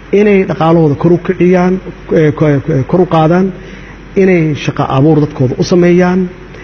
inay dhaqaalahooda kor u kiciyaan kor u qaadaan inay shaqo abuur dadkooda u sameeyaan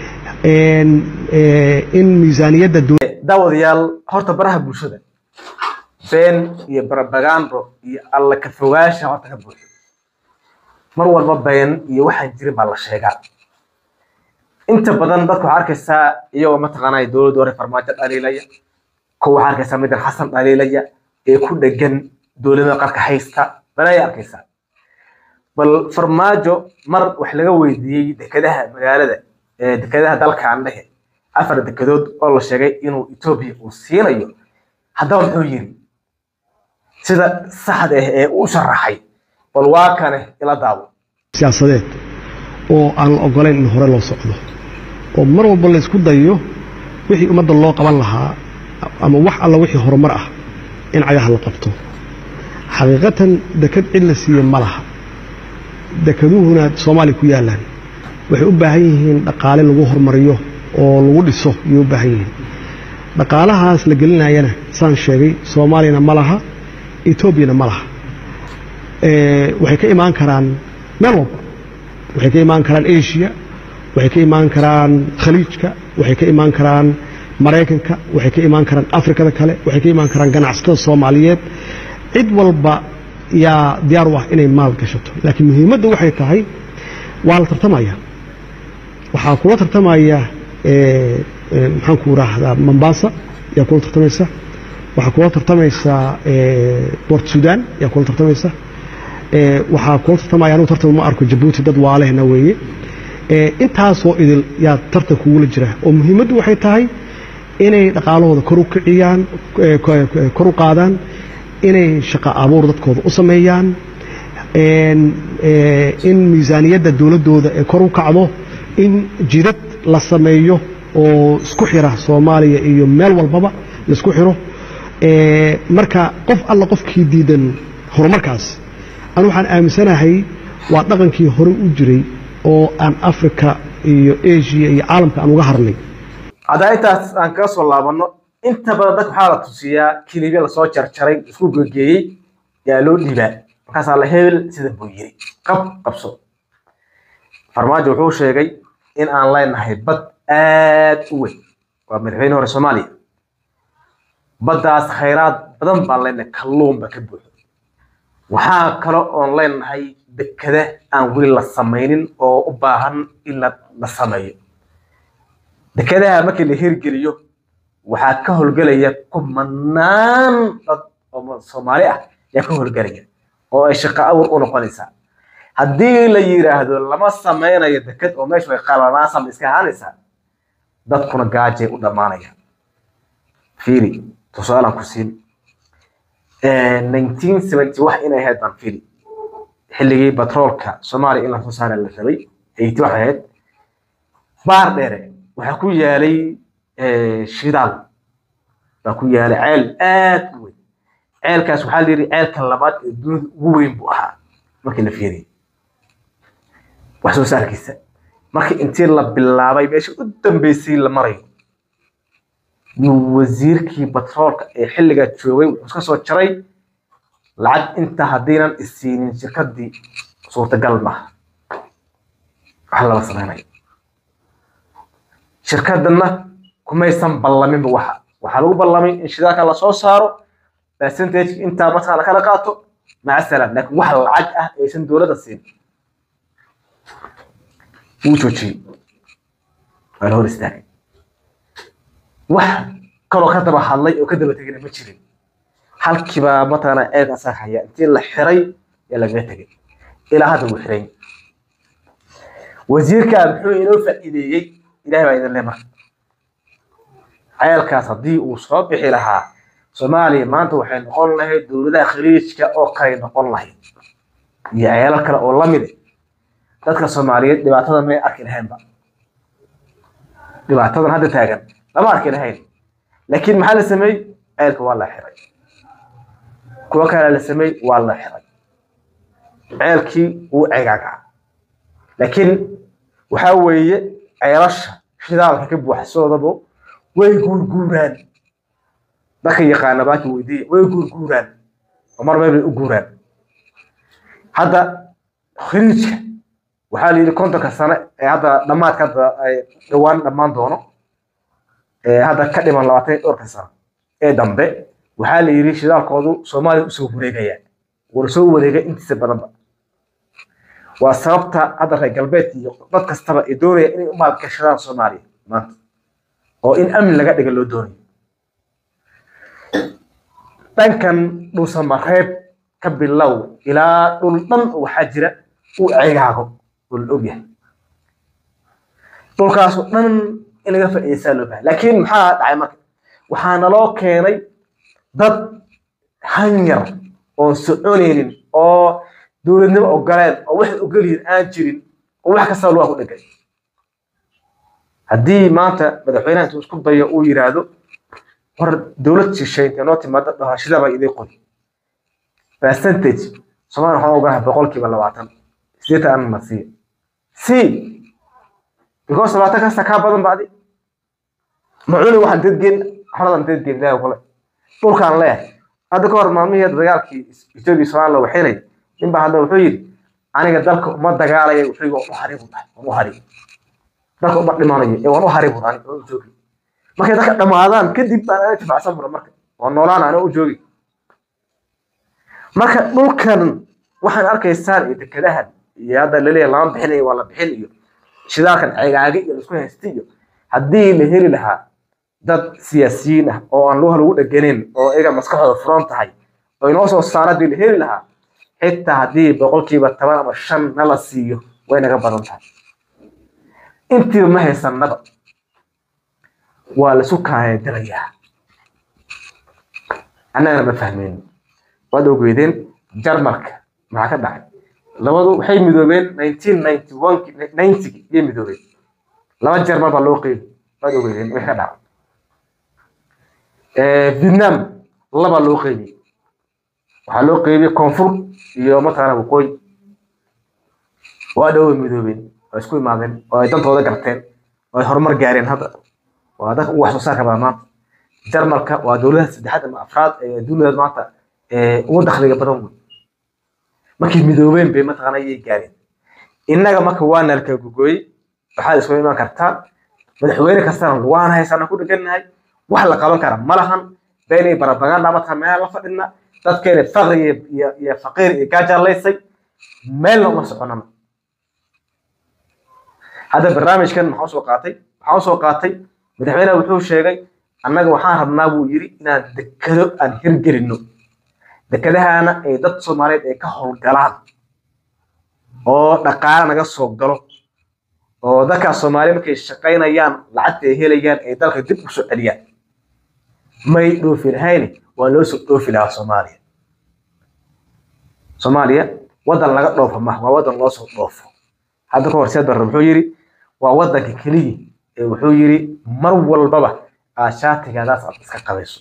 in miisaaniyadda daawadayaal horta baraha bulshada been iyo barabagando iyo alla ka fogaasha horta ka buuxo mar walba been iyo waxaan jirin baa la sheegaa inta badan dadka waxaa arkaysaa iyagoo mataqaanaa dowladda hore farmaajo dhaliilaya kuwa waxaa arkaysaa midan xasan dhaliilaya ee ku dhegan dowladda qarka haysta balaya arkaysaa bal farmaajo mar wax laga weydiiyey dekedaha magaalada dekedaha dalkaan dhehe afar dekedood oo la sheegay inuu etoobiya uu siinayo haddaba muxuu yiri sida saxda ah ee u sharaxay bal waa kane ila daawo siyaasadeed oo aan la ogolayn in hore loo socdo oo mar walba la isku dayo wixii ummadda loo qaban lahaa ama wax alla wixii horumar ah in cagaha la qabto xaqiiqatan deked cid la siiye ma laha dekeduhuna soomaaliya ku yaalaan waxay u baahan yihiin dhaqaale lagu horumariyo oo lagu dhiso ayay u baahan yihiin dhaqaalahaas la gelinayana saan sheegay soomaaliyana ma laha etoobiyana ma laha waxay ka imaan karaan meel walba waxay ka imaan karaan asia waxay ka imaan karaan khaliijka waxay ka imaan karaan maraykanka waxay ka imaan karaan afrikada kale waxay ka imaan karaan ganacsatada soomaaliyeed cid walba yaa diyaar u ah inay maal gashato laakiin muhiimadda waxay tahay waa la tartamaya waxaa kula tartamaya maxaan ku raahdaa mombasa yaa kula tartamaysa waxaa kula tartamaysa port sudan yaa kula tartamaysa waxaa kula tartamaya anugu tartan ma arko jabuuti dad waalehna weeye intaasoo idil yaa tartan kugula jira oo muhiimaddu waxay tahay inay dhaqaalahooda kor u kiciyaan kor u qaadaan inay shaqo abuur dadkooda u sameeyaan in miisaaniyadda dowladdooda ee kor u kacdo in jidad la sameeyo oo isku xira soomaaliya iyo meel walbaba laisku xiro marka qof alla qofkii diidan horumarkaas anu waxaan aaminsanahay waa dhaqankii hore u jiray oo aan africa iyo asia iyo caalamka aan uga harnay haddaa intaas aan kaga soo laabanno inta badan dadka waxaa la tusiyaa kilibya lasoo jarjaray isku gegeeyey yaa loo dhiibaa markaasaa la hebel sida buu yiri qab qabso farmaajo wuxuu sheegay in aan leenahay bad aad u weyn waa madaxweyne hore soomaaliya baddaas khayraad badan baan leenahay kalluun ba ka buuxo waxaa kale oon leenahay dekada aan weli la samaynin oo u baahan in la sameeyo dekadaha markii la hirgeliyo waxaa ka howlgelaya kumanaan dad oo soomaali ah yaa ka howlgelaya oo ay shaqo awur u noqonaysaa haddii la yiraahdo lama sameynayo deked oo meesha way qalanaasama iska ahaanaysaa dadkuna gaajay u dhammaanaya fiiri tusaalaan ku siin nineteen seventy wax inay ahayd baan fiiri xilligii batroolka soomaaliya in lasoo saara la rabay eighty wax ahayd baar dheere waxaa ku yaalay shidaal baa ku yaalay ceel aad u weyn ceelkaas waxaa la yidhi ceelka labaad ee dunida ugu weyn buu ahaa markii la fiiriyay wax soo saarkiisa markii intii la bilaabay meesha u dambeysay la marayo yuu wasiirkii batroolka ee xilligaa joogay wuxuu iska soo jaray lacag inta haddiinan isiinin shirkadii suurtagal maaha wax lama samaynayo shirkadana kumaysan ballaminba waxa waxaa lagu ballamay in shidaalka lasoo saaro percentage intaa markaa lakala qaato maca salaam laakiin wax lacag ah aysan dowladda siin wuu joojiyey waa la hor istaagay wax kaloo ka daba hadlay oo ka daba tegina ma jirin halkiibaa mataqaanaa ceeg asaa haya intii la xiray yaa lagaga tegay ilaa hadda wuu xiray wasiirkaa muxuu inoo faa'iideeyey ilahay baa idin le marka ceelkaas haddii uu soo bixi lahaa soomaaliya maanta waxay noqon lahayd dowladaha khaliijka oo kale noqon lahayd iyo ceelal kale oo lamide dadka soomaaliyeed dhibaatada may arki lahaynba dhibaatadan hadda taagan lama arki lahayn laakiin maxaa la sameeyey ceelka waa la xiray kuwo kale la sameeyey waa la xiray ceelkii wuu ceegaagaa laakiin waxaa weeye ceelasha shidaalka ka buuxsoodabo way guurguuraan dadka yaqaana baaki weydiiya way guurguuraan oo mar meel bay u guuraan hadda khiriijka waxaa la yidhi kontonka sane ee hadda dhammaadka hadda ay dhowaan dhammaan doono ee hadda ka dhiman labaatan iyo dhowrka sano ee dambe waxaa la yidhi shidaalkoodu soomaaliya usoo wareegaya wuuna soo wareegay intiisa badanba waa sababta hadda reer galbeed iyo dad kastaba ay doonaya inay u maalgashadaan soomaaliya maanta oo in amni laga dhiga loo doonayo dhankan dhuusamareeb ka bilow ilaa dhul dhan waxaa jira uu cegaago oo la ogyahay dhulkaas oo dhan in laga faa'iidaysaa loo bahay laakiin maxaa dhacay marka waxaa naloo keenay dad hanyar oon soconaynin oo dowladnimo ogoleen oo waxay ogolyihin aan jirin oo wax kastaba lugaa ku dhegay haddii maanta madaxweynaha intuu isku dayo uu yidhaahdo war dowlad shishay intay noo timaado dhahashada baa idin qori percentage soomaaliya waxaan ogolahay boqolkiiba labaatan sideetan an marsiiya c because labaatan kasta kaa badan ba adi macuni waxaan dadgeen xaradan dadgeen ilaahi kule dhulkaan leeyahay hadda ka hor maalmihii dagaalkii etoobiya soomaaliya waxinay ninbaa hadda wuxuu yidhi aniga dalka uma dagaalaya wuxuu waan u haribu tahay waan u haribu dalka uma dhimanayo ee waan u haribu ani waan u joogi markay dadka dhammaadaan kadib baan ana tifacsan bura marka waan noolaan ana u joogi marka dhulkan waxaan arkaysaan iyo dekadahan iyo hadda laleeyahay lama bixinayo waa la bixin iyo shidaalkan ceegaage iyo laisku haysta iyo haddii la heli lahaa dad siyaasiyiin ah oo aan luha lagu dheganin oo iyaga maskaxdooda furan tahay oo inoo soo saara haddii la heli lahaa xitaa haddii boqolkiiba toban ama shan na la siiyo way naga badan tahay intiiba ma haysanaba waa laisu kaayadirayaa annagana ma fahmeen waad ogeydeen jarmalka maxaa ka dhacay labadu waxay midoobeen nineteen ninety one ninety iyay midoobeen laba jarmal baa loo qeybi waad ogeydeen wixii ka dhacay vietnam laba loo qeybi waxaa loo qeybiyey koonfur iyo mataqaana waqooyi waa dhow way midoobeen oo isku imaadeen oo ay dantooda garteen oo ay horumar gaareen hadda waa dadka ugu wax soo saarka badan maanta jarmalka waa dowladaha saddexaad ama afraad ee duniyada maanta ugu dakhliga badan wey markay midoobeen bay mataqaana ayay gaareen innaga marka waa nalka gogooyey waxaad isku imaan kartaa madaxweyne kastana waan haysana ku dhegannahay wax la qaban kara ma lahan beenay barabaganda mataqaa meelaha la fadhina dadkeena faqri iyo iyo faqiir iyo gaajalaysay meelna uma soconana hadda barnaamijkan maxaa usoo qaatay waxaa usoo qaatay madaxweyneha wuxuu sheegay annaga waxaan rabnaa buu yidhi inaan dekado aan hirgelino dekadahaana ay dad soomaaliyeed ay ka howlgalaan oo dhaqaale naga soo galo oo dadkaas soomaaliya markay shaqaynayaan lacagta ay helayaan ay dalka dib u soo celiyaan may dhoofi lahayni waa loo soo dhoofi lahaa soomaaliya soomaaliya waddan laga dhoofo ma waa waddan loo soo dhoofo hadda ka hor seed barre wuxuu yidhi waa waddanka keliya ee wuxuu yidhi mar walbaba aad shaatigaadaas aad iska qabayso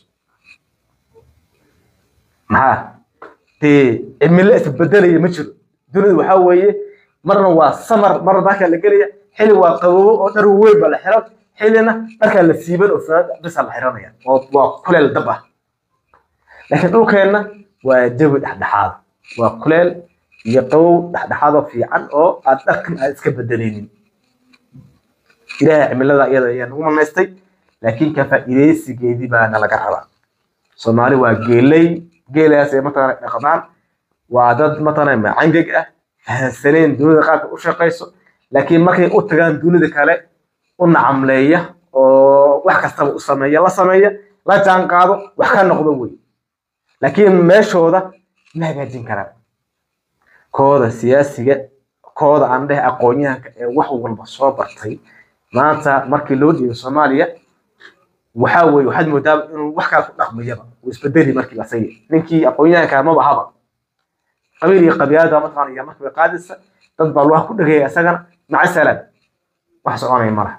maxaa dee cimilo isbedelaya ma jiro dunidu waxaa weeye marna waa samar marna dharkaa la gelaya xili waa qaboobo oo dhar weyn baa la xiran xilina dharkaa la siiban oo fanaanada bisa la xiranaya oo waa kuleel dab ah laakiin dhulkeenna waa jawi dhexdhexaad waa kuleel iyo qabow dhexdhexaadoo fiican oo aad dharkan aad iska bedelaynin ilaahay cimilada iyada ayaa nagu manaystay laakiin ka faa'iidaysigeedii baa nalaga rabaa soomaali waa geeley geelaas ay mataqaana dhaqdaan waa dad mataqaana macangeg ah fahansaneen dunida qaabka u shaqayso laakiin markay u tagaan dunida kale u nacamleeya oo wax kastaba u sameeya la sameeya la jaan qaado wax ka noqdo wey laakiin meeshooda ma hagaajin karaan kooda siyaasiga kooda aan dheh aqoonyahanka ee wax walba soo bartay maanta markii loo dhiibay soomaaliya waxaa weye waxaad moodaa inuu wax kale ku dhaqmayaba uu isbedeli markiiba asaga ninkii aqoonyahanka maba haba qabiil iyo qabiilada mataqaana iyo markiiba qaadaysa dad baa lugaha ku dhagaya isagana maca salaam wax soconaya malaha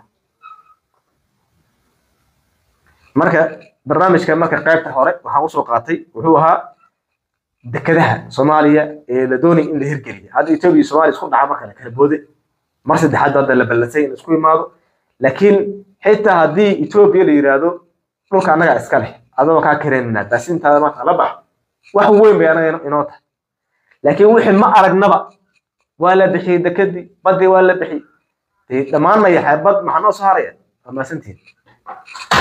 marka barnaamijka marka qaybta hore waxaan usoo qaatay wuxuu ahaa dekadaha soomaaliya ee la doonaya in la hirgeliya hadda etoobiya iyo soomaaliya isku dhaca marka la kala boode mar saddexaad hadda la ballansay in isku imaado laakiin xitaa haddii etoobiya la yidhaahdo dhulka annagaa iska leh adaba kaa kareynana baasintaada maanta la bax wax weyn bay anaga inoo tahay laakiin wixii ma aragnaba waa la bixiyey dekadii badii waa la bixiyey dee dhammaan maya xeebad maxaa noo soo haraya waa mahadsantihin